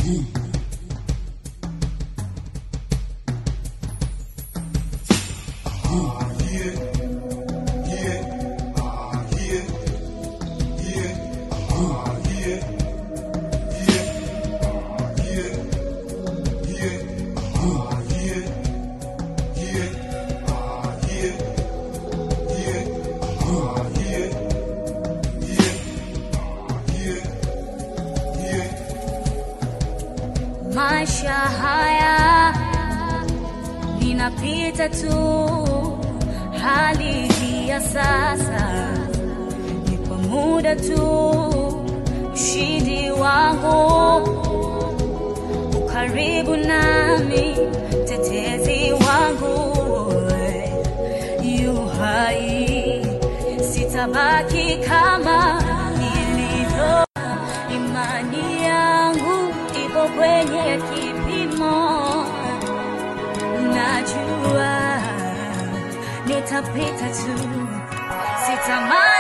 Maisha haya ninapita tu, hali hii ya sasa ni kwa muda tu. Ushindi wangu ukaribu nami, tetezi wangu yu hai, sitabaki kama nilivyo. Imani yangu ipo kwenye kipimo, najua nitapita tu, sitamani